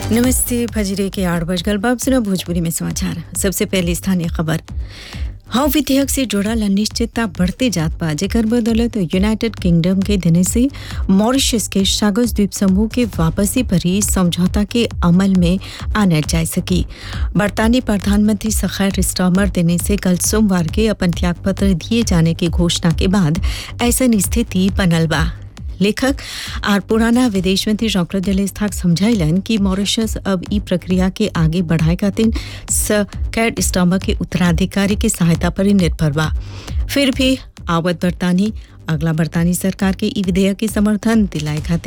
नमस्ते फजरे के आठ बजकर बाब सुना भोजपुरी में समाचार सबसे पहले स्थानीय खबर हव विधेयक से जुड़ल अनिश्चितता बढ़ते जात बा जेकर बदौलत यूनाइटेड किंगडम के देने से मॉरिशस के सागस द्वीप समूह के वापसी पर ही समझौता के अमल में आने जा सकी बरतानी प्रधानमंत्री सखैर स्टॉमर देने से कल सोमवार के अपन त्यागपत्र दिए जाने की घोषणा के बाद ऐसा स्थिति बनल बा लेखक और पुराना विदेश मंत्री डॉक्टर दिलेस थाक समझाइलन कि मॉरिशस अब ई प्रक्रिया के आगे बढ़ाए खातिर कैट स्टॉमर के उत्तराधिकारी के सहायता पर ही निर्भर बा फिर भी आवत बरतानी अगला बरतानी सरकार के ई विधेयक के समर्थन दिलाए खातिर